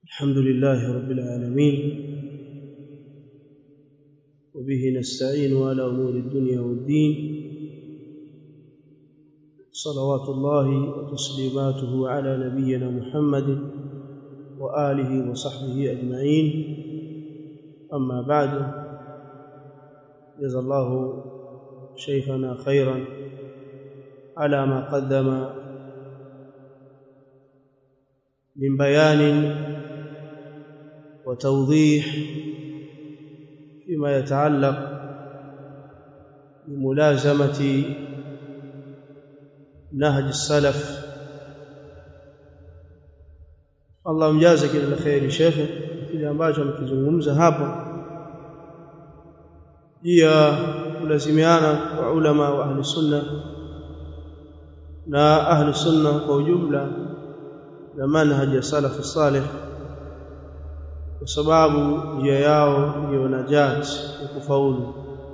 الحمد لله رب العالمين وبه نستعين على امور الدنيا والدين صلوات الله وتسليماته على نبينا محمد واله وصحبه اجمعين اما بعد جزا الله شيخنا خيرا على ما قدم من بيان وتوضيح فيما يتعلق بملازمه نهج السلف Allah mjaze kila la kheri shekhe kile ambacho amekizungumza hapo pia kulazimiana kwa ulama wa ahli sunna na ahli sunna kwa ujumla na manhaj ya salaf salih kwa sababu njia yao ndiyo najat ya kufaulu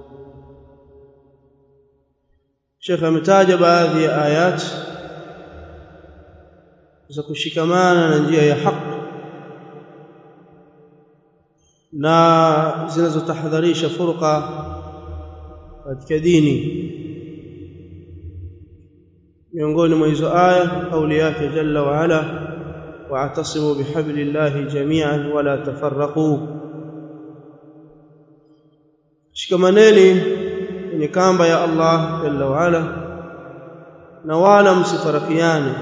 Sheikh ametaja baadhi ya ayat za kushikamana na njia ya haki na zinazotahadharisha furqa katika dini miongoni mwa hizo aya kauli yake jalla wa ala wa'tasimu bihablillahi jami'an wala tafarraqu shikamaneni kwenye kamba ya Allah jalla wa ala na wala msifarakiane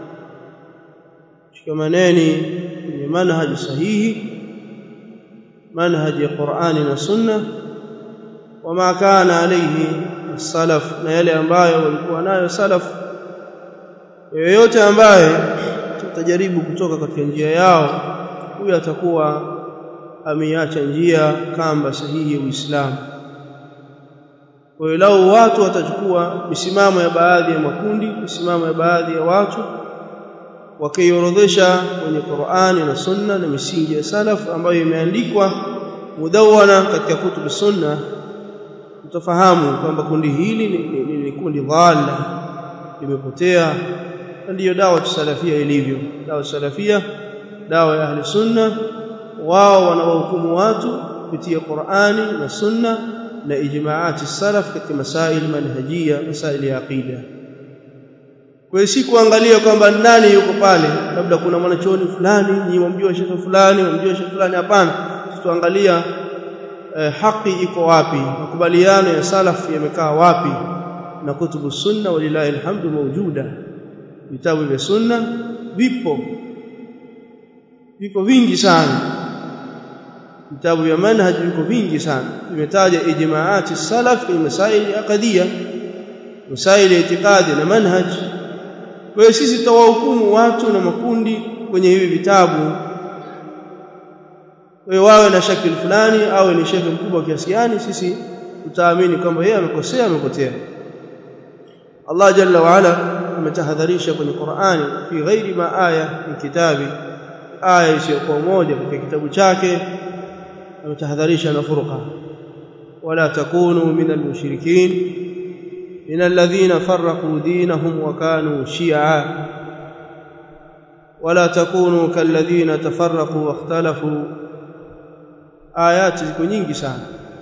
shikamaneni kwenye manhaji sahihi manhaji ya Qur'ani na Sunna wama kana alayhi salaf na yale ambayo walikuwa nayo salaf yoyote ambaye tutajaribu kutoka katika njia yao huyo atakuwa ameiacha njia kamba sahihi ya Uislamu kwa hiyo lau watu watachukua misimamo ya baadhi ya makundi misimamo ya baadhi ya watu wakiorodhesha kwenye Qur'ani na Sunna na misingi ya salaf ambayo imeandikwa mudawana katika kutubu sunna utafahamu kwamba kundi hili ni, ni, ni, ni kundi dhalla limepotea ndiyo dawa salafia ilivyo dawa salafia dawa ya ahli sunna wao wanawahukumu watu kupitia Qur'ani na sunna na ijmaati salaf katika masail manhajia masail ya aqida kwa hiyo si kuangalia kwamba nani yuko pale labda kuna mwanachuoni fulani nyinyi mumjua shekhe fulani mumjua shekhe fulani hapana tuangalia eh, haki iko wapi makubaliano ya salaf yamekaa wapi na kutubu sunna walilahi alhamdu mawjuda vitabu vya sunna vipo viko vingi sana vitabu vya manhaj viko vingi sana vimetaja ijmaati salaf fi masail aqdiyya masail itikadi na manhaj kwa hiyo sisi tawahukumu watu na makundi kwenye hivi vitabu wewe wawe na shakil fulani au ni shekhe mkubwa kiasi gani sisi tutaamini kwamba yeye amekosea amepotea Allah jalla wa ala ametahadharisha kwenye Qur'ani fi ghairi ma aya min kitabi aya isiyokuwa moja katika kitabu chake ametahadharisha na furqa wala takunu min almushrikin min alladhina farraqu dinahum wa kanu shi'a wala takunu kalladhina tafarraqu wa ikhtalafu ayati ziko nyingi sana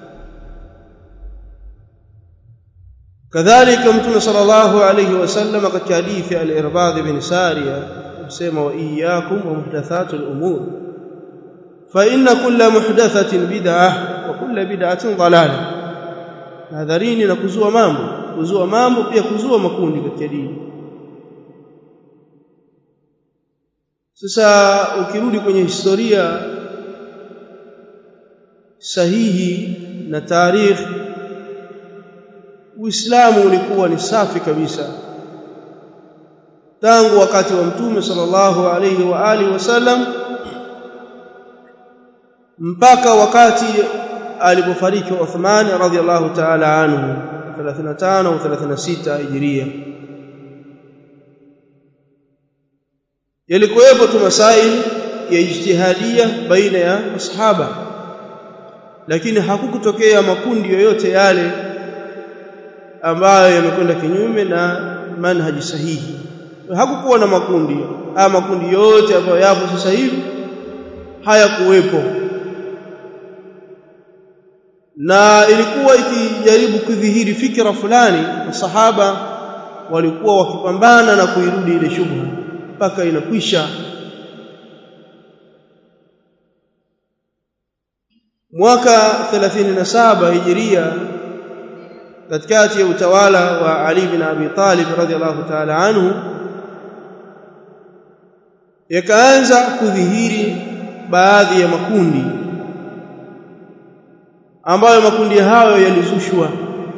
kadhalika mtume sallallahu alayhi wasallam katika hadithi al-irbad bin sariya kusema wa iyyakum wa muhdathatul umur fa inna kulla muhdathatin bid'ah wa kulla bid'atin dalalah hadharini na kuzua mambo kuzua mambo pia kuzua makundi katika dini sasa ukirudi kwenye historia sahihi na tarikh Uislamu ulikuwa ni safi kabisa tangu wakati wa Mtume sallallahu alayhi wa alihi wasallam mpaka wakati alipofariki Uthman radhiallahu ta'ala anhu 35 au 36 Hijria yalikuwepo tu masail ya ijtihadia baina ya masahaba lakini hakukutokea makundi yoyote yale ambayo yamekwenda kinyume na manhaji sahihi hakukuwa na makundi haya makundi yote ambayo yapo sasa hivi hayakuwepo na ilikuwa ikijaribu kudhihiri fikra fulani masahaba walikuwa wakipambana na kuirudi ile shubha mpaka inakwisha mwaka 37 hijiria katikati ya utawala wa Ali bin Abi Talib radhiallahu ta'ala anhu yakaanza kudhihiri baadhi ya makundi ambayo makundi hayo yalizushwa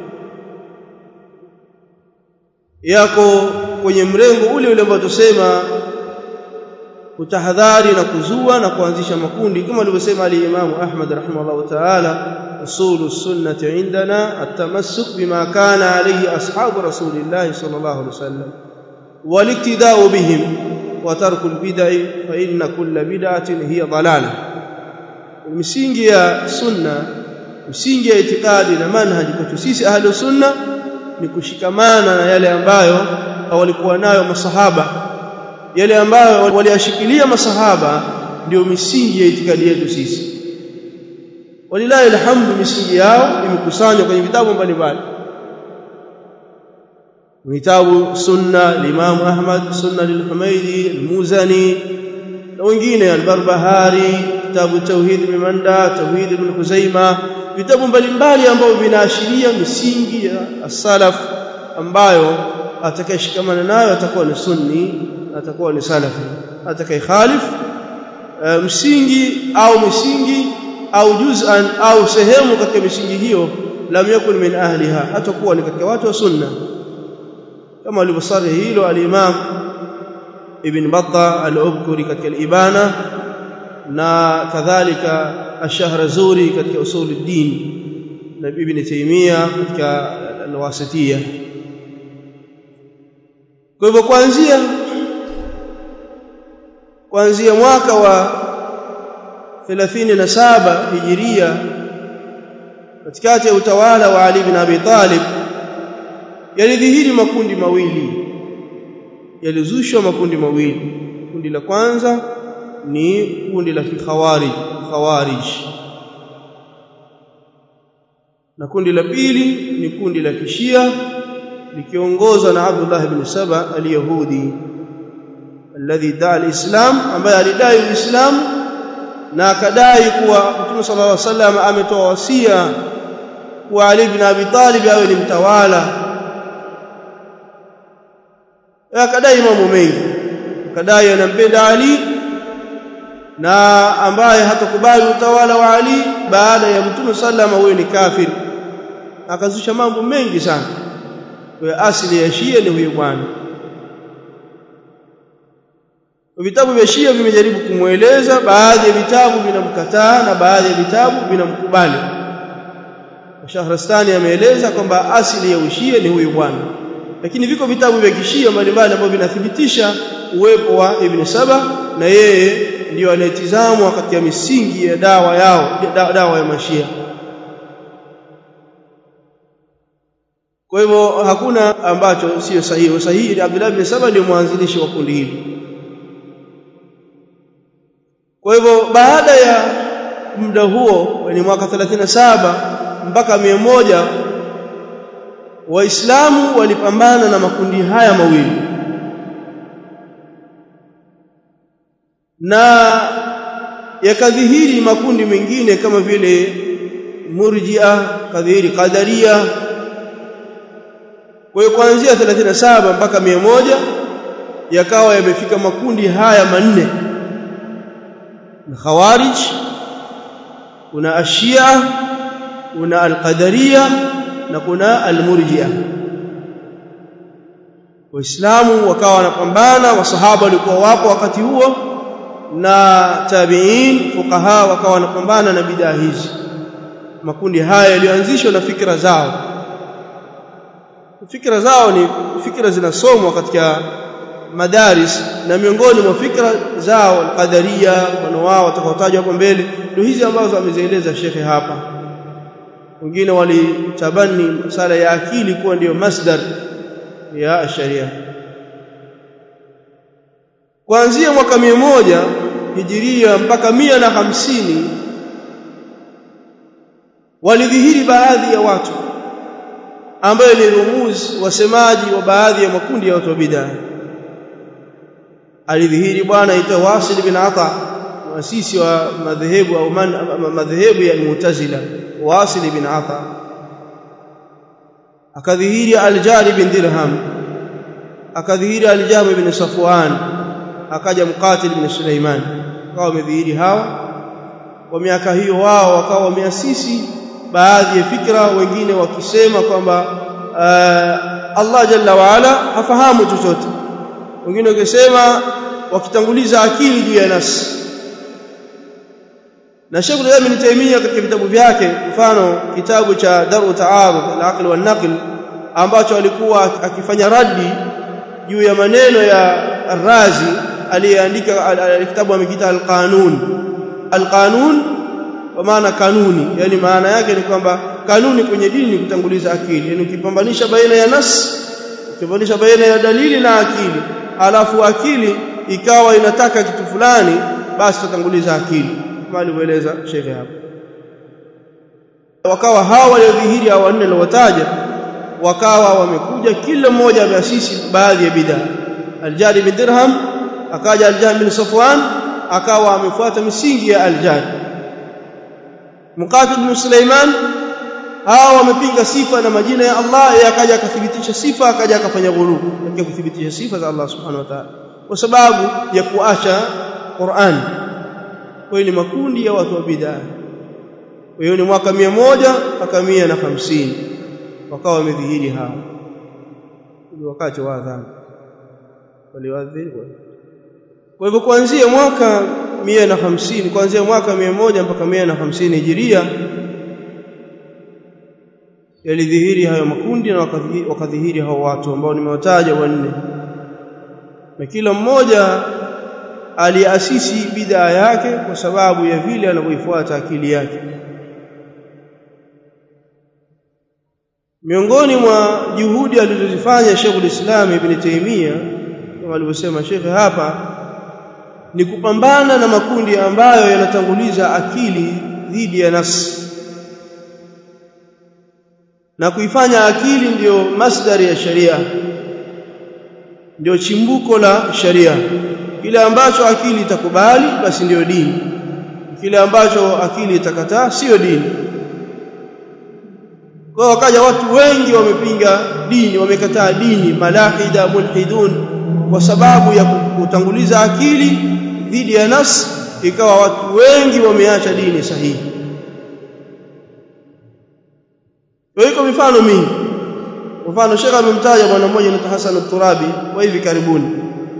yako kwenye mrengo ule ule ambao tusema kutahadhari na kuzua na kuanzisha makundi kama alivyosema al-Imam Ahmad rahimahullah ta'ala usulu sunnati indana at-tamassuk bima kana alayhi ashabu rasulillah sallallahu alayhi wasallam waliktida'u bihim wa tarku al-bid'i fa inna kulla bid'atin hiya dalalah misingi ya sunna misingi ya itikadi na manhaji kwetu sisi ahlu sunna ni kushikamana na yale ambayo walikuwa nayo masahaba yale ambayo waliyashikilia masahaba ndio misingi ya itikadi yetu sisi walilahi alhamdu misingi yao imekusanywa kwenye vitabu mbalimbali vitabu sunna limamu ahmad sunna lilhumaidi almuzani na wengine albarbahari kitabu tauhid ibn manda tauhid ibn huzaima vitabu mbalimbali ambavyo vinaashiria misingi ya as-salaf ambayo atakayeshikamana nayo atakuwa ni sunni atakuwa ni salafi atakayekhalif uh, msingi au misingi au juz'an au sehemu katika misingi hiyo lam yakun min ahliha hatakuwa ni katika watu wa sunna kama alivyosari hilo al-imam ibn battah al-ubkuri katika al-ibana na kadhalika ash-shahrazuri katika usul ad-din na ibn taymiya katika al-wasitiyya kwa hivyo kuanzia kuanzia mwaka wa 37 hijiria katikati ya utawala wa Ali bin Abi Talib yalidhihiri makundi mawili yalizushwa makundi mawili kundi la kwanza ni kundi la kikhawarij khawarij na kundi la pili ni kundi la kishia likiongozwa na Abdullah ibn Saba al-Yahudi alladhi daa al-Islam ambaye alidai Uislamu na akadai kuwa Mtume sallallahu alaihi wasallam ametoa wasia kwa Ali ibn Abi Talib awe ni mtawala akadai mambo mengi akadai anampenda Ali na ambaye hatakubali utawala wa Ali baada ya Mtume sallallahu alaihi wasallam ni kafiri akazusha mambo mengi sana kwa asili ya Shia ni huyo bwana vitabu vya Shia vimejaribu kumweleza baadhi ya vitabu vinamkataa na baadhi ya vitabu vinamkubali Shahrastani ameeleza kwamba asili ya ushia ni huyu bwana lakini viko vitabu vya kishia mbalimbali ambavyo vinathibitisha uwepo wa Ibn Saba na yeye ndiyo anayetizamwa katika misingi ya dawa yao dawa ya mashia kwa hivyo hakuna ambacho sio sahihi sahihi Abdullah ibn Saba ndio mwanzilishi wa kundi hili kwa hivyo baada ya muda huo ni mwaka 37 mpaka 100 waislamu walipambana na makundi haya mawili na yakadhihiri makundi mengine kama vile murji'a kadhihiri qadaria kwa hiyo kuanzia 37 mpaka 100 yakawa yamefika makundi haya manne na khawarij kuna ashia kuna alqadaria na kuna almurji'a waislamu wakawa wanapambana wasahaba walikuwa wapo wakati huo na tabi'in fuqaha wakawa wanapambana na bidaa hizi makundi haya yalianzishwa na fikra zao fikra zao ni fikra zinasomwa katika madaris na miongoni mwa fikra zao alqadaria mfano wao watakaotajwa hapo mbele ndio hizi ambazo amezieleza shekhe hapa wengine walitabani masala ya akili kuwa ndiyo masdar ya sharia kuanzia mwaka moja hijiria mpaka mia na hamsini walidhihiri baadhi ya watu ambayo ni rumuzi wasemaji wa baadhi ya makundi ya watu wa bid'a alidhihiri bwana aitwa Wasil bin Ata muasisi wa madhehebu au madhehebu ya Mu'tazila Wasil bin Ata akadhihiri Al-Jari bin Dirham akadhihiri Al-Jami bin Safwan akaja Muqatil bin Sulaiman wakawa wamedhihiri hawa kwa miaka hiyo wao wakawa wameasisi baadhi ya fikra wengine wakisema kwamba uh, Allah jalla waala hafahamu chochote wengine wakisema wakitanguliza akili juu ya nafsi na Sheikh Islam Ibn Taymiyyah katika vitabu vyake mfano kitabu cha Daru Ta'arud al-Aql wal Naql ambacho alikuwa akifanya raddi juu ya maneno ya Ar-Razi aliyeandika kitabu amekiita Al-Qanun Al-Qanun kwa maana kanuni yani maana yake ni kwamba kanuni kwenye dini ni kutanguliza akili yani ukipambanisha baina ya nas ukipambanisha baina ya dalili na akili alafu akili ikawa inataka kitu fulani basi tutanguliza akili kama alivyoeleza shekhe hapo wakawa hawa waliodhihiri hawa wanne wataja wakawa wamekuja kila mmoja ameasisi baadhi ya bidhaa aljari bin dirham akaja aljari bin safwan akawa amefuata misingi ya aljari Muqatil bin Sulaiman hawa wamepinga sifa na majina ya Allah yeye akaja akathibitisha sifa akaja akafanya ghulu katika kuthibitisha sifa za Allah subhanahu wa ta'ala kwa sababu ya kuacha Qur'an kwa ni makundi ya watu wa bid'a kwa hiyo ni mwaka mia moja mpaka mia na hamsini wakawa wamedhihiri hawa ni wakati wa adhabu waliwadhiri kwa hivyo kuanzia mwaka mia na hamsini kuanzia mwaka mia moja mpaka mia na hamsini hijiria yalidhihiri hayo makundi na wakadhihiri hao watu ambao nimewataja wanne na kila mmoja aliasisi bidhaa yake kwa sababu ya vile anavyoifuata akili yake miongoni mwa juhudi alizozifanya Sheikhul Islam Ibn Taymiyyah kama alivyosema Sheikh hapa ni kupambana na makundi ambayo yanatanguliza akili dhidi ya nafsi na kuifanya akili ndiyo masdari ya sharia ndio chimbuko la sharia kile ambacho akili itakubali basi ndiyo dini kile ambacho akili itakataa sio dini kwa wakaja watu wengi wamepinga dini wamekataa dini malahida mulhidun kwa sababu ya kutanguliza akili dhidi ya nafsi ikawa watu wengi wameacha dini sahihi kwa hiyo mifano mingi mfano Sheikh amemtaja bwana mmoja anaitwa Hassan al-Turabi wa hivi karibuni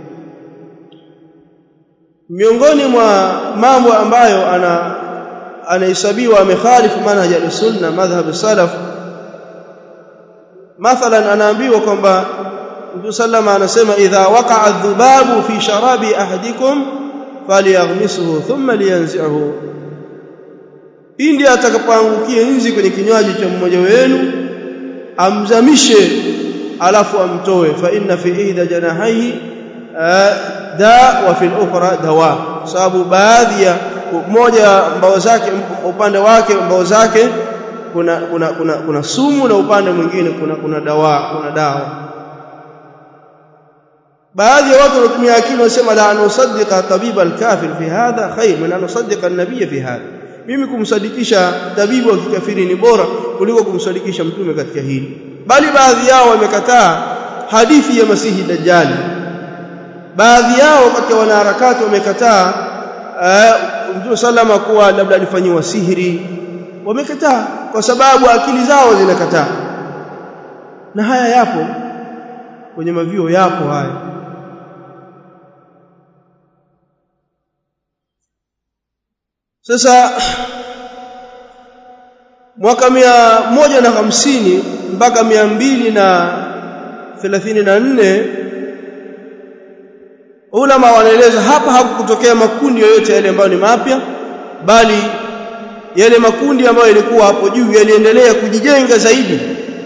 miongoni mwa mambo ambayo ana anahesabiwa amekhalifu manhaj al-sunna madhhab salaf mathalan anaambiwa kwamba Mtume sallama anasema idha waqa'a adh-dhubabu fi sharabi ahadikum falyaghmisuhu thumma liyanzi'hu pindi atakapoangukia nzi kwenye kinywaji cha mmoja wenu amzamishe alafu amtoe fa inna fi ihda janahihi da wa fi al-ukhra dawa sababu baadhi ya moja mbao zake upande wake mbao zake kuna kuna kuna, kuna sumu na upande mwingine kuna kuna dawa kuna dawa baadhi ya watu wanatumia akili wanasema la nusaddiqa tabiba al-kafir fi hadha khair min an nusaddiqa an-nabiy fi hadha mimi kumsadikisha tabibu wa kikafiri ni bora kuliko kumsadikisha mtume katika hili bali baadhi yao wamekataa hadithi ya masihi dajjali baadhi yao katika wanaharakati wamekataa mtume sallama kuwa labda alifanyiwa sihiri wamekataa kwa sababu akili zao zinakataa na haya yapo kwenye mavio yapo haya sasa mwaka mia moja na hamsini mpaka mia mbili na thelathini na nne ulama wanaeleza hapa hakukutokea makundi yoyote yale ambayo ni mapya bali yale makundi ambayo yalikuwa hapo juu yaliendelea kujijenga zaidi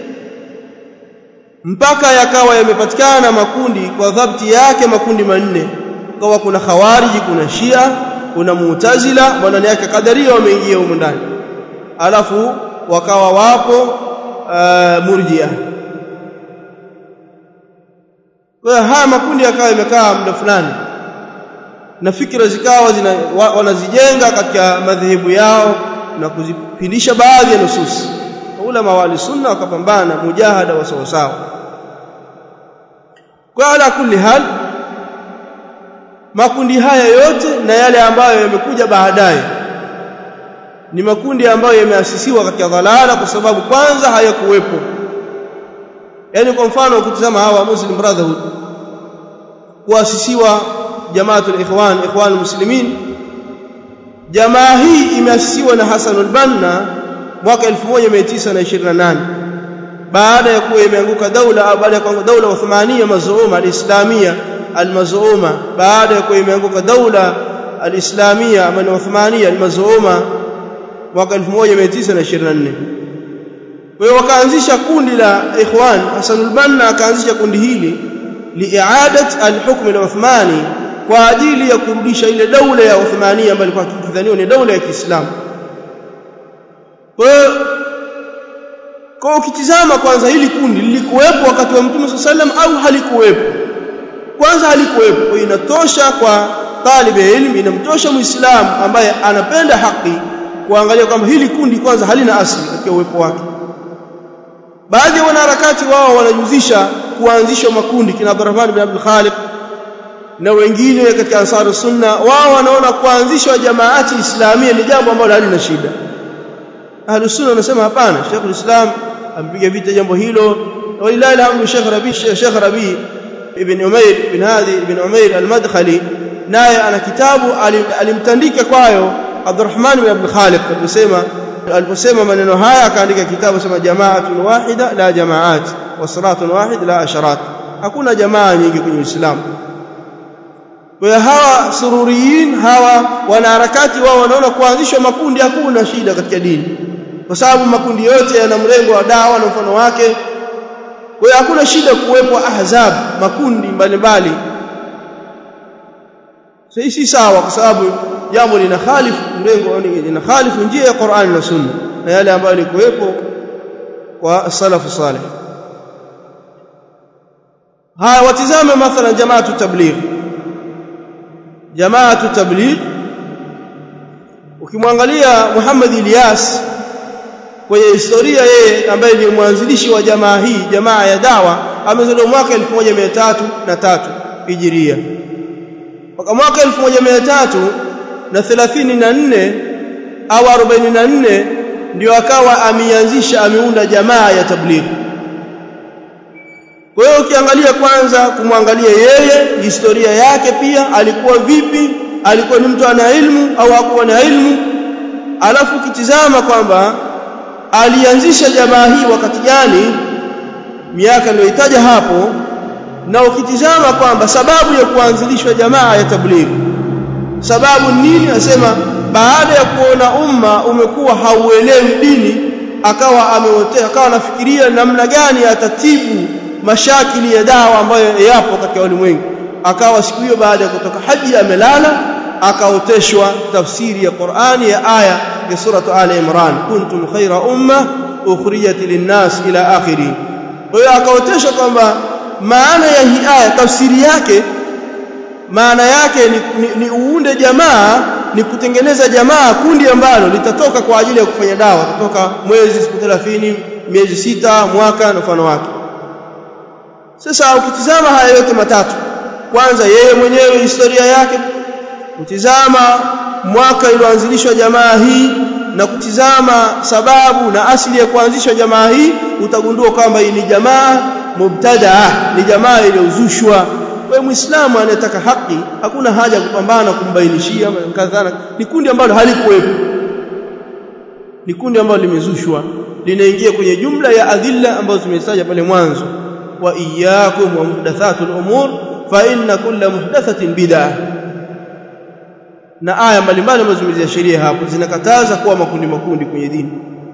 mpaka yakawa yamepatikana makundi kwa dhabti yake makundi manne kawa kuna khawariji kuna shia kuna mu'tazila ndani yake kadaria wameingia huko ndani alafu wakawa wapo uh, murjia kwa haya makundi yakawa yamekaa muda fulani na fikra zikawa zina, wa, wanazijenga katika madhehebu yao na kuzipindisha baadhi ya nususi ulama wa sunna wakapambana mujahada wa sawa sawa kwa ala kulli hal makundi haya yote na yale ambayo yamekuja baadaye ni makundi ambayo yameasisiwa katika dhalala kwa sababu kwanza hayakuwepo yani kwa mfano ukitazama hawa Muslim Brotherhood kuasisiwa jamaatul ikhwan ikhwan muslimin jamaa hii imeasisiwa na Hassan al-Banna mwaka 1928 baada ya kuwa imeanguka daula baada ya kuanguka daula Uthmania mazuuma al-Islamia al-mazuuma baada ya kuwa imeanguka daula al-Islamia ama Uthmania al-mazuuma mwaka 1924 kwa hiyo wakaanzisha kundi la ikhwan Hassan al-Banna akaanzisha kundi hili liiadat al-hukm al-Uthmani kwa ajili ya kurudisha ile daula ya Uthmania ambayo ilikuwa ikidhaniwa ni daula ya Kiislamu kwa hiyo kwa ukitizama kwanza hili kundi lilikuwepo wakati wa Mtume sallam au halikuwepo kwanza halikuwepo kwa inatosha kwa talib ilmi inamtosha muislamu ambaye anapenda haki kuangalia kwamba hili kundi kwanza halina asili katika uwepo wake baadhi ya wanaharakati wao wanajuzisha kuanzishwa makundi kina Abdurrahman bin Abdul Khaliq na wengine katika Ansar Sunna wao wanaona kuanzishwa jamaati islamia ni jambo ambalo halina shida Ahlus Sunna wanasema hapana Sheikh Islam ampiga vita jambo hilo walilahi alhamdu Sheikh Rabi Sheikh Rabi ibn Umair ibn Hadi ibn Umair al-Madkhali naye ana kitabu alimtandika kwayo Abdurrahman bin Abdul Khaliq alisema aliposema maneno haya akaandika kitabu sema jamaatun wahida la jamaat wa salatun wahid la asharat hakuna jamaa nyingi kwenye Uislamu kwa hawa sururiyin hawa wanaharakati wao wanaona kuanzishwa makundi hakuna shida katika dini kwa sababu makundi yote yana mrengo wa dawa na mfano wake kwa hiyo hakuna shida kuwepo ahzab makundi mbalimbali sasa si sawa kwa sababu jambo lina khalifu mrengo lina khalifu njia ya Qur'an na Sunna na yale ambayo yalikuwepo kwa salafu salih haya watizame mathalan jamaatu tabligh jamaatu tabligh ukimwangalia Muhammad Ilyas kwenye historia yeye ambaye ni mwanzilishi wa jamaa hii jamaa ya dawa amezaliwa mwaka 1303 hijiria mpaka mwaka 1334 au 44 ndio akawa ameanzisha ameunda jamaa ya tabligh kwa hiyo ukiangalia kwanza kumwangalia yeye historia yake pia alikuwa vipi alikuwa ni mtu ana ilmu au hakuwa na ilmu alafu ukitizama kwamba alianzisha jamaa hii wakati gani miaka niliyoitaja hapo na ukitizama kwamba sababu ya kuanzilishwa jamaa ya tabligh sababu nini asema baada ya kuona umma umekuwa hauelewi dini akawa ameotea akawa anafikiria namna gani atatibu mashakili ya dawa ambayo yapo katika ulimwengu akawa siku hiyo baada ya kutoka haji amelala akaoteshwa tafsiri ya Qur'ani ya aya ya suratu Ali Imran kuntum khaira umma ukhrijat linnas ila akhiri kwa hiyo akaoteshwa kwamba maana ya hii aya tafsiri yake maana yake ni, ni, ni uunde jamaa ni kutengeneza jamaa kundi ambalo litatoka kwa ajili ya kufanya dawa kutoka mwezi siku 30 miezi sita mwaka na mfano wake sasa ukitizama haya yote matatu kwanza yeye mwenyewe historia yake kutizama mwaka iliyoanzilishwa jamaa hii na kutizama sababu na asili ya kuanzishwa jamaa hii utagundua kwamba hii ni jamaa mubtadaa ni jamaa iliyozushwa kwa muislamu anayetaka haki hakuna haja kupambana kumbainishia kadhana ni kundi ambalo halikuwepo ni kundi ambalo limezushwa linaingia kwenye jumla ya adhilla ambazo tumetaja pale mwanzo wa iyyakum wa muhdathatul umur fa inna kulla muhdathatin bid'ah na aya mbalimbali ambazo zimezia sheria hapo zinakataza kuwa makundi makundi kwenye dini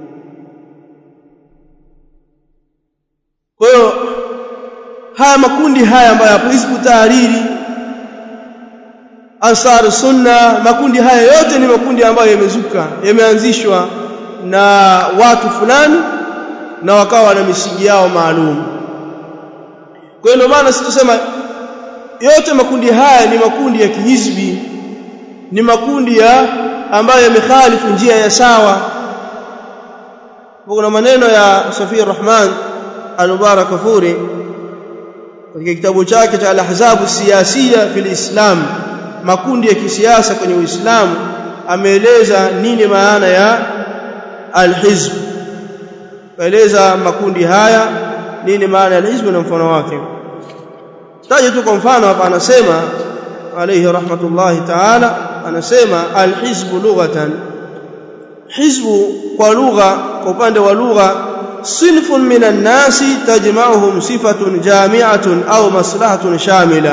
kwa hiyo haya makundi haya ambayo hapo hizbu tahariri ansar sunna makundi haya yote ni makundi ambayo yamezuka yameanzishwa na watu fulani na wakawa na misingi yao maalum kwa hiyo maana sisi tusema yote makundi haya ni makundi ya kihizbi ni makundi ya ambayo yamekhalifu njia ya sawa kuna maneno ya Safia Rahman al-Mubarak Kafuri katika kitabu chake cha al-Ahzab siyasiya fil Islam makundi ya kisiasa kwenye Uislamu ameeleza nini maana ya al-hizb kaeleza makundi haya nini maana ya al-hizb na mfano wake taje tu kwa mfano hapa anasema alayhi rahmatullahi ta'ala anasema al-hizb lughatan hizbu kwa lugha kwa upande wa lugha sinfun minan nasi tajma'uhum sifatun jami'atun au maslahatun shamila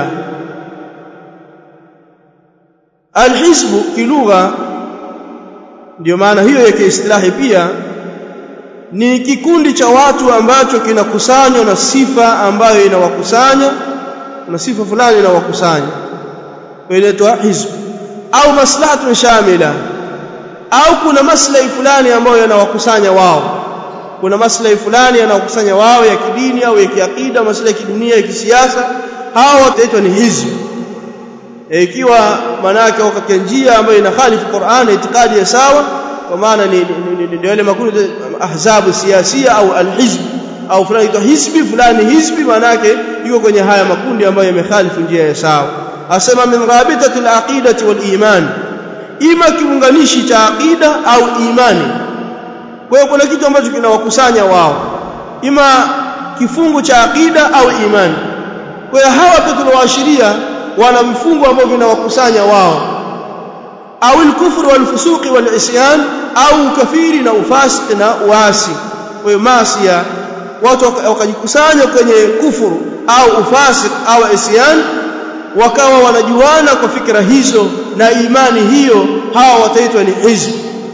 alhizbu kilugha ndio maana hiyo ya kiislahi pia ni kikundi cha watu ambacho kinakusanywa na sifa ambayo inawakusanya na sifa fulani inawakusanya inaitwa hizbu au maslahatun shamila au kuna maslahi fulani ambayo yanawakusanya wao kuna maslahi fulani yanawakusanya wao ya kidini au ya kiakida maslahi ya kidunia ya kisiasa hao wataitwa ni hizbu ikiwa maana yake wako katika njia ambayo inakhalifu Qur'an itikadi ya sawa kwa maana ni ndio ile makundi ahzabu siasia au alhizb au fulani itwa hizbi fulani hizbi maana yake yuko kwenye haya makundi ambayo yamekhalifu njia ya sawa asema min rabitati alaqidati wal iman ima kiunganishi cha aqida au imani kwa hiyo kuna kitu ambacho kinawakusanya wao ima kifungu cha aqida au imani kwa hiyo hawa pia tunawaashiria wana vifungu ambavyo vinawakusanya wao au al-kufru wal-fusuqi wal-isyan au kafiri na ufasiki na uasi kwa hiyo masia watu wakajikusanya kwenye kufuru au ufasik au isyan wakawa wanajuana kwa fikra hizo na imani hiyo hawa wataitwa ni hizb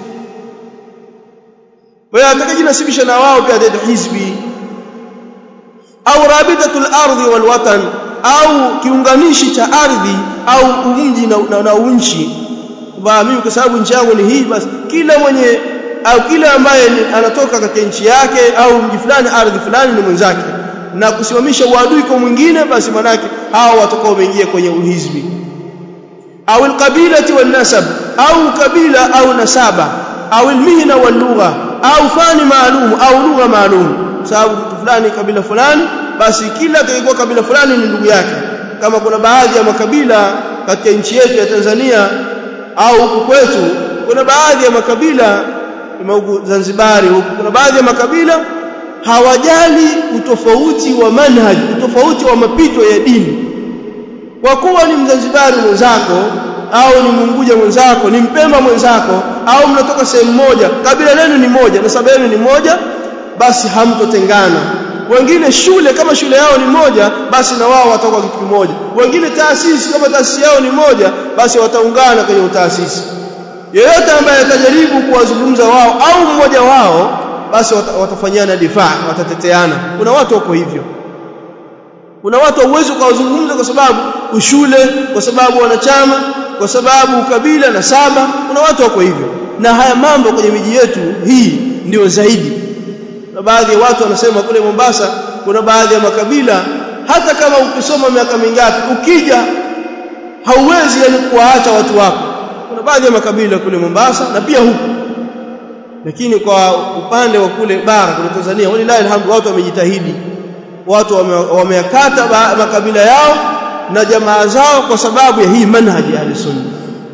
kwa hiyo atakajinasibisha na wao pia ataitwa hizbi au rabitatul ardi wal watan au kiunganishi cha ardhi au umji na, na, na unchi kwa mimi kwa sababu nchi yangu ni hii basi kila mwenye au kila ambaye anatoka katika nchi yake au mji fulani ardhi fulani ni mwenzake na kusimamisha uadui kwa mwingine basi manake hao watakao wameingia kwenye uhizbi au alqabilati wan nasab au kabila au nasaba au almihna wal lugha au fani maalum au lugha maalum sababu mtu fulani kabila fulani basi kila atakayekuwa kabila fulani ni ndugu yake kama kuna baadhi ya makabila katika nchi yetu ya Tanzania au huku kwetu kuna baadhi ya makabila huku Zanzibari huku kuna baadhi ya makabila hawajali utofauti wa manhaj utofauti wa mapito ya dini kwa kuwa ni mzanzibari mwenzako au ni munguja mwenzako ni mpemba mwenzako au mnatoka sehemu moja kabila lenu ni moja na sababu yenu ni moja basi hamtotengana wengine shule kama shule yao ni moja basi na wao watakuwa kitu kimoja wengine taasisi kama taasisi yao ni moja basi wataungana kwenye utaasisi yeyote ambaye atajaribu kuwazungumza wao au mmoja wao basi watafanyana difaa watateteana kuna watu wako hivyo kuna watu hauwezi kuwazungumza kwa sababu ushule kwa sababu wanachama kwa sababu ukabila na saba kuna watu wako hivyo na haya mambo kwenye miji yetu hii ndio zaidi na baadhi ya watu wanasema kule Mombasa kuna baadhi ya makabila hata kama ukisoma miaka mingapi ukija hauwezi yani kuwaacha watu wako kuna baadhi ya makabila kule Mombasa na pia huku lakini kwa upande wa kule bara kule Tanzania walilahi alhamdu watu wamejitahidi watu wameyakata wame makabila yao na jamaa zao kwa sababu ya hii manhaji ya sunna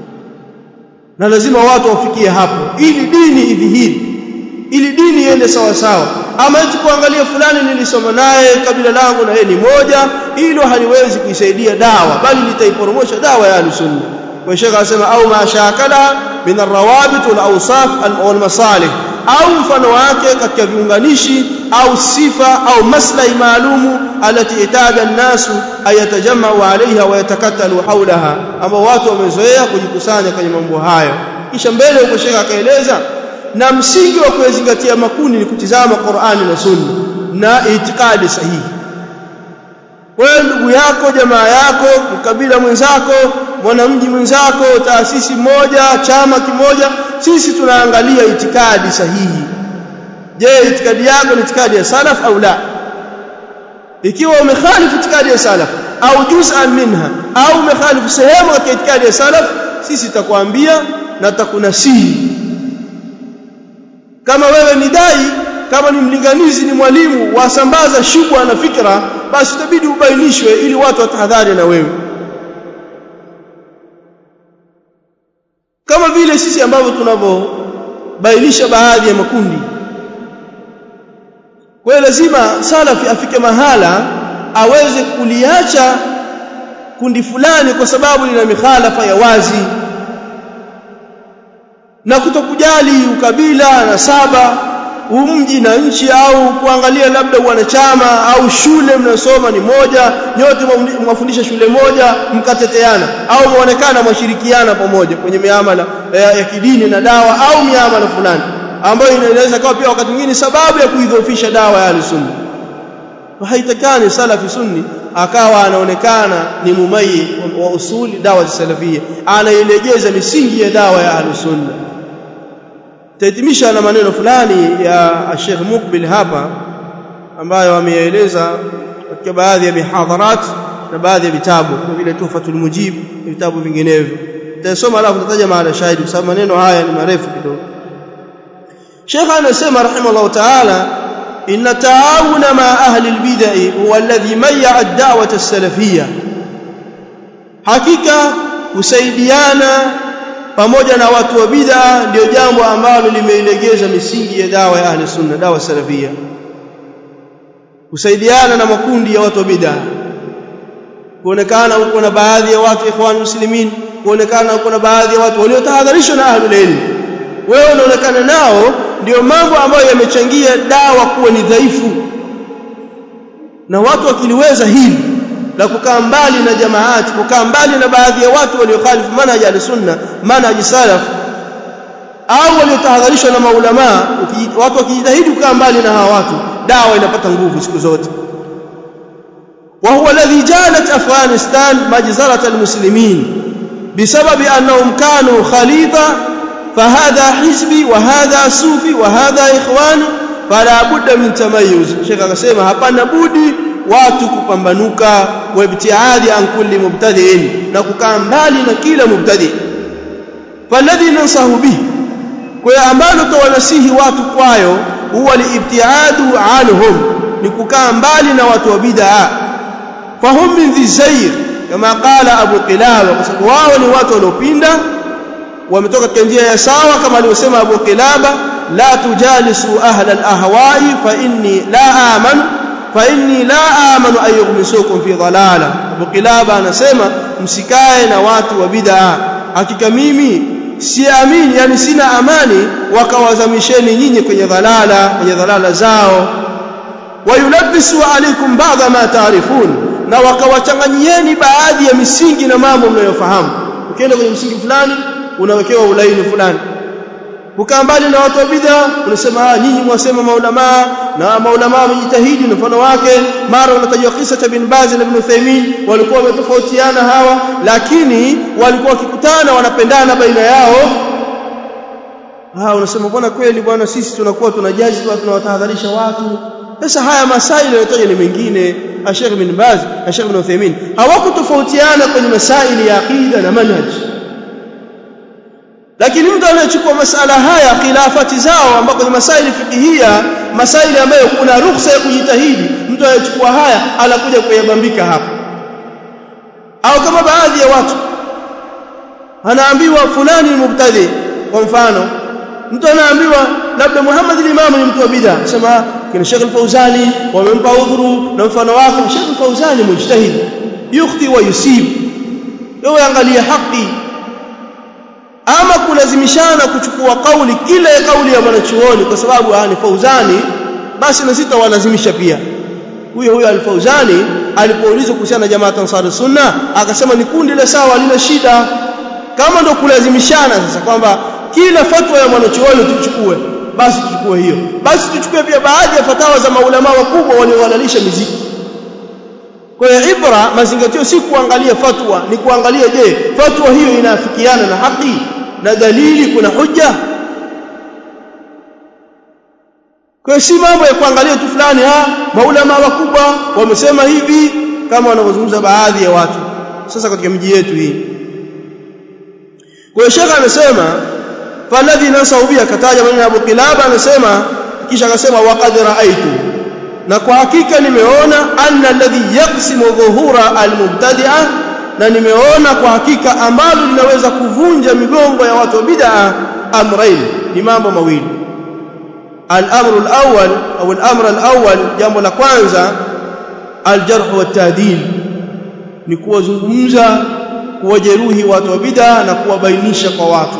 na lazima watu wafikie hapo ili dini idhihiri ili dini iende sawa sawa ama eti kuangalia fulani nilisoma naye kabila langu na yeye ni moja hilo haliwezi kuisaidia dawa bali litaiporomosha dawa ya sunna kwa shekha anasema au mashakala min arrawabit wal awsaf wal masalih au mfano wake katika viunganishi au sifa au maslahi maalumu alati itada an-nasu ayatajamau alaiha wa yatakatalu haulaha ambao watu wamezoea kujikusanya kwenye mambo hayo kisha mbele huko shekha akaeleza na msingi wa kuyazingatia makundi ni kutizama Qur'ani na Sunna na itikadi sahihi wewe ndugu yako jamaa yako mkabila mwenzako mwanamji mwenzako taasisi moja chama kimoja sisi tunaangalia itikadi sahihi je itikadi yako ni itikadi ya salaf au la ikiwa umekhalifu itikadi ya salaf au juz'an minha au umekhalifu sehemu katika itikadi ya salaf sisi tutakwambia na tutakunasihi kama wewe ni dai kama ni mlinganizi ni mwalimu wasambaza shubha na fikra basi itabidi ubainishwe ili watu watahadhari na wewe kama vile sisi ambavyo tunavyobainisha baadhi ya makundi kwa hiyo lazima salafi afike mahala aweze kuliacha kundi fulani kwa sababu lina mikhalafa ya wazi na kutokujali ukabila na saba umji na nchi au kuangalia labda wanachama au shule mnasoma ni moja nyote mwafundisha shule moja mkateteana au muonekana mwashirikiana pamoja kwenye miamala ya, ya kidini na dawa au miamala fulani ambayo inaweza kuwa pia wakati mwingine sababu ya kuidhoofisha dawa ya sunna haitakani salafi sunni akawa anaonekana ni mumayi wa usuli dawa za salafia anailegeza misingi ya dawa ya sunna tahitimisha na maneno fulani ya Sheikh Mukbil hapa ambayo ameyaeleza katika baadhi ya mihadharat na baadhi ya vitabu kama vile Tuhfatul Mujib na vitabu vinginevyo nitasoma alafu nitataja maana shahidi kwa sababu maneno haya ni marefu kidogo Sheikh anasema rahimahullah ta'ala inna ta'awuna ma ahli al-bid'ah huwa alladhi mayya ad-da'wah as-salafiyyah hakika kusaidiana pamoja na watu wa bid'a ndio jambo ambalo limeilegeza misingi ya dawa ya ahli sunna dawa salafia kusaidiana na makundi ya watu wa bid'a kuonekana huko na baadhi ya watu ikhwan muslimin kuonekana huko na baadhi ya watu waliotahadharishwa na ahlul ilm wewe unaonekana nao ndio mambo ambayo yamechangia dawa kuwa ni dhaifu na watu wakiliweza hili la kukaa mbali na jamaati kukaa mbali na baadhi ya watu waliokhalifu manhaji al-sunna manhaji salaf au waliotahadharishwa na maulama watu wakijitahidi kukaa mbali na hawa watu dawa inapata nguvu siku zote وهو الذي جعلت أفغانستان مجزرة المسلمين بسبب أنهم كانوا خليطة فهذا حزبي وهذا صوفي وهذا إخواني فلا بد من تميز شيخ akasema hapana budi watu kupambanuka wa ibtiadi an kulli mubtadi'in na kukaa mbali na kila mubtadi falladhi nansahu bihi kwa ambalo tawanasihi watu kwayo huwa liibtiadu anhum ni kukaa mbali na watu wa bid'a fahum min dhizayr kama qala abu qilaba kwa sababu wao ni watu waliopinda wametoka katika njia ya sawa kama alivyosema abu qilaba la tujalisu ahla al-ahwa'i fa inni la amanu fa inni la amanu an yughmisukum fi dhalala Abu Kilaba anasema msikae na watu wa bid'a hakika mimi siamini yani sina amani wakawazamisheni nyinyi kwenye dhalala kwenye dhalala zao wayulabbisu alaykum ba'dha ma ta'rifun na wakawachanganyieni baadhi ya misingi na mambo mnayofahamu ukienda kwenye msingi fulani unawekewa ulaini fulani kukaa mbali na watu wa bid'a unasema nyinyi mwasema maulama na maulama wamejitahidi na mfano wake mara unatajwa kisa cha bin Baz na ibn Uthaymeen walikuwa wametofautiana hawa lakini walikuwa wakikutana wanapendana baina yao ah unasema bwana kweli bwana sisi tunakuwa tunajaji tu tunawatahadharisha watu sasa haya masaili yanayotajwa ni mengine Sheikh bin Baz na Sheikh ibn Uthaymeen hawakutofautiana kwenye masaili ya aqida na manhaj lakini mtu anayechukua masala haya khilafati zao ambako ni masaili fikihia masaili ambayo kuna ruhusa ya kujitahidi mtu anayechukua haya anakuja kuyabambika hapa au kama baadhi ya watu anaambiwa fulani ni mubtadi kwa mfano mtu anaambiwa labda Muhammad al-Imam ni mtu wa bid'a sema kina Sheikh al-Fauzani wamempa udhuru na mfano wake Sheikh al-Fauzani mujtahid yukhti wa yusib wewe angalia haki ama kulazimishana kuchukua kauli kila ya kauli ya mwanachuoni kwa sababu ni Fauzani basi na sita walazimisha pia huyo huyo al-Fauzani alipoulizwa kuhusiana na jamaa Ansar Sunna akasema ni kundi la sawa lina shida kama ndo kulazimishana sasa kwamba kila fatwa ya mwanachuoni tuchukue basi tuchukue hiyo basi tuchukue pia baadhi ya fatawa za maulama wakubwa waliohalalisha miziki kwa hiyo ibra mazingatio si kuangalia fatwa ni kuangalia je fatwa hiyo inaafikiana na haki na dalili kuna hujja kwa si mambo ya kuangalia tu fulani ah maulama wakubwa wamesema hivi kama wanavyozungumza baadhi ya watu sasa katika miji yetu hii kwa hiyo shekha amesema faladhi nasau bi akataja maneno ya Abu Kilaba amesema kisha akasema waqad raaitu na kwa hakika nimeona anna alladhi yaqsimu dhuhura almubtadi'a na nimeona kwa hakika ambalo linaweza kuvunja migongo ya watu wa bid'a amrain ni mambo mawili الامر الاول او الامر الاول jambo la kwanza aljarh wa ta'dil ni kuwazungumza kuwajeruhi watu wa bid'a na kuwabainisha kwa watu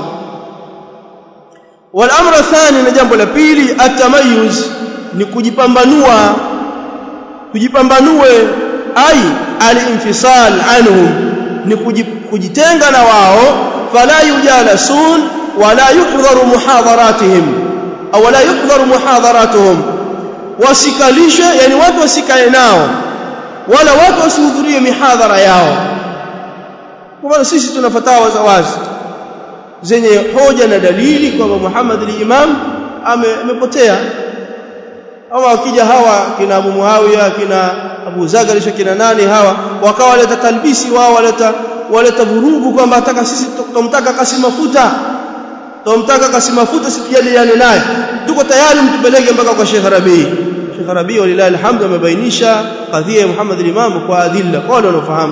والامر الثاني na jambo la pili atamayuz ni kujipambanua kujipambanue ai alinfisal anhum ni kujitenga na wao fala yujalasun wala yuhdharu muhadharatihim au wala yuhdharu muhadharatuhum wasikalishwe yani watu wasikae nao wala watu wasihudhurie mihadhara yao kwa maana sisi tuna fatawa za wazi zenye hoja na dalili kwamba Muhammad al-Imam amepotea ama wakija hawa kina Abu Muawiya kina Abu Zagarish kina nani hawa wakawa waleta talbisi wao waleta waleta vurugu kwamba ataka sisi tumtaka kasi mafuta tumtaka kasi mafuta situjadiliane naye tuko tayari mtupeleke mpaka kwa Sheikh Rabi Sheikh Rabi walilahi alhamdu amebainisha kadhia ya Muhammad al-Imam kwa adilla kwa wale wanaofahamu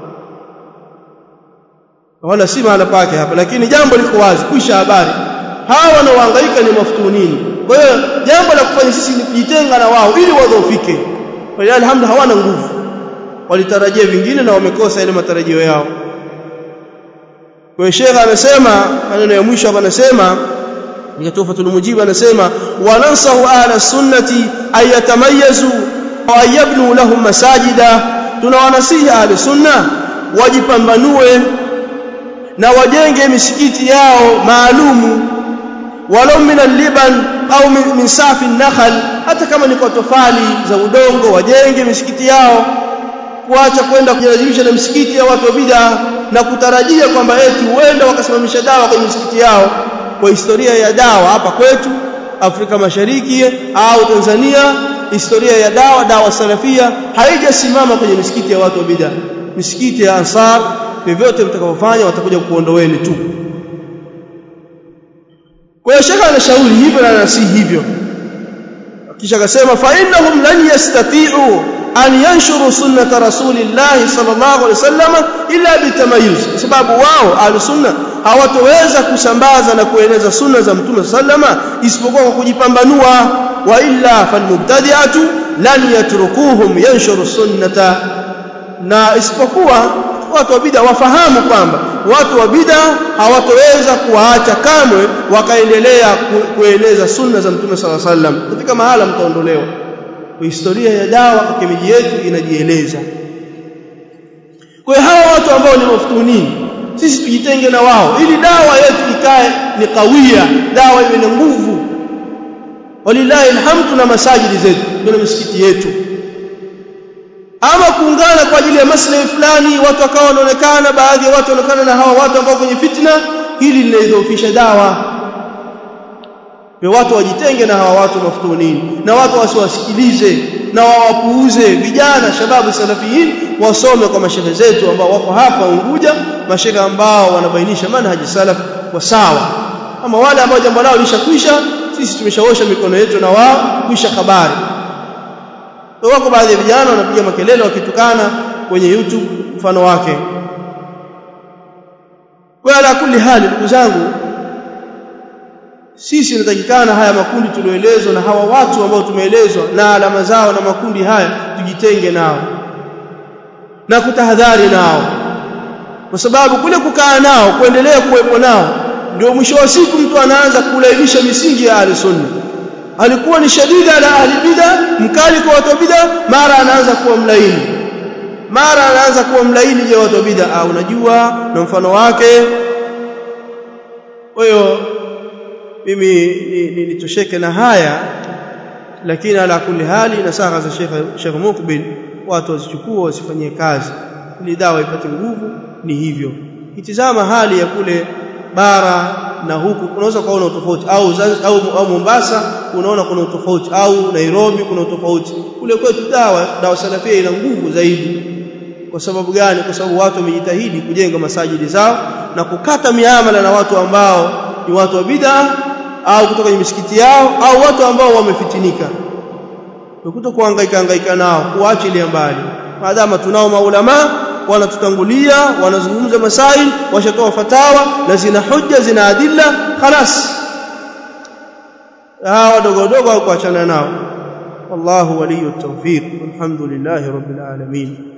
wala si maana pake hapa lakini jambo liko wazi kisha habari hawa wanaohangaika ni maftunini kwa hiyo jambo la kufanya sisi ni kujitenga na wao ili wadhoofike walilahi alhamdu hawana nguvu walitarajia vingine na wamekosa ile matarajio yao kwa hiyo Sheikh amesema maneno ya mwisho hapa anasema ni tufatul mujibu anasema wanansahu ahla sunnati ayatamayazu wa ayabnu lahum masajida tunawanasihi ahli sunna wajipambanue na wajenge misikiti yao maalumu walau min al-liban au min safi an-nakhl hata kama ni kwa tofali za udongo wajenge misikiti yao kuacha kwenda kujilazimisha na misikiti ya watu wa bid'a na kutarajia kwamba eti huenda wakasimamisha dawa kwenye misikiti yao kwa historia ya dawa hapa kwetu Afrika Mashariki au Tanzania historia ya dawa dawa salafia haijasimama kwenye misikiti ya watu wa bid'a misikiti ya ansar vyovyote mtakavyofanya watakuja kuondoweni tu kwa hiyo shekha anashauri hivyo na anasihi hivyo kisha akasema fa innahum lan yastati'u an yanshuru sunnata rasulillahi sallallahu alaihi wasallam illa bitamayuz sababu wao ahlusunna hawatoweza kusambaza na kueneza sunna za mtume sallama isipokuwa kwa kujipambanua wa illa falmubtadi'atu lan yatrukuhum yanshuru sunnata na isipokuwa watu wa bid'a wafahamu kwamba watu wa bid'a hawatoweza kuwaacha kamwe wakaendelea kueneza sunna za mtume sala sallam katika mahala mtaondolewa historia ya dawa katika miji yetu inajieleza kwa hiyo hawa watu ambao ni maftunini sisi tujitenge na wao ili dawa yetu ikae ni kawia dawa iwe na nguvu walillahi alhamdu na masajidi zetu na misikiti yetu ama kuungana kwa ajili ya maslahi fulani watu wakawa wanaonekana baadhi ya watu wanaonekana na hawa watu ambao kwenye fitna hili linaidhoofisha dawa kwa watu wajitenge na hawa watu maftunini na watu wasiwasikilize na wawapuuze vijana shababu salafiyin wasome kwa mashehe zetu ambao wako hapa Unguja mashehe ambao wanabainisha manhaji salaf kwa sawa ama wale ambao jambo lao lishakwisha sisi tumeshaosha mikono yetu na wao kwisha habari wako baadhi ya vijana wanapiga makelele wakitukana kwenye YouTube mfano wake kwa ala kulli hali ndugu zangu sisi inatakikana haya makundi tulioelezwa na hawa watu ambao tumeelezwa na alama zao na makundi haya tujitenge nao na kutahadhari nao kwa sababu kule kukaa nao kuendelea kuwepo nao ndio mwisho wa siku mtu anaanza kulainisha misingi ya ahli sunna alikuwa ni shadida ala ahli bid'a mkali kwa watu wa bid'a mara anaanza kuwa mlaini mara anaanza kuwa mlaini je watu wa bid'a unajua na mfano wake kwa hiyo mimi nitosheke na haya lakini ala kulli hali nasaha za Sheikh Sheikh Mukbil watu wazichukue wasifanyie kazi ili dawa ipate nguvu ni hivyo itizama hali ya kule bara na huku unaweza kuona utofauti au, au au Mombasa unaona kuna utofauti au Nairobi kuna utofauti kule kwetu dawa dawa salafia ina nguvu zaidi kwa sababu gani kwa sababu watu wamejitahidi kujenga masajidi zao na kukata miamala na watu ambao ni watu wa bid'a au kutoka kwenye misikiti yao au watu ambao wamefitinika ukuta kuhangaika hangaika nao kuachilia mbali maadama tunao maulama wanatutangulia wanazungumza masail washatoa fatawa na zina hujja zina adilla khalas hawa wadogo wadogo kuachana nao wallahu waliyut tawfiq walhamdulillahi rabbil alamin